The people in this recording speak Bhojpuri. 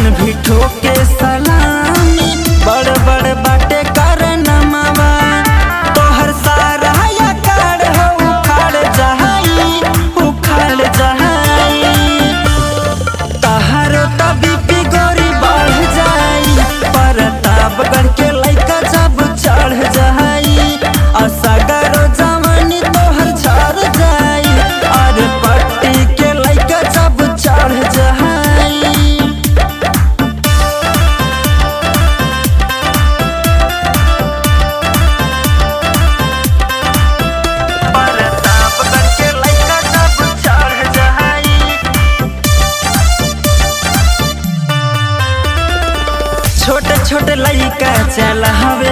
भी ठोके सलामी बड़ बड़ बाटे कर नमवा तोहर सारा या कार हो उखाड़ जहाई उखाड़ जहाई तहारो तभी भी गोरी बढ़ जाई प्रतापगढ़ के लइका जब चढ़ जाई असगरो जवानी तोहर झड़ जाई अरे पट्टी के लइका जब चढ़ जाई प्रतापगढ़ के लइका जब चढ़ जाई छोटे छोटे लइका चल हवे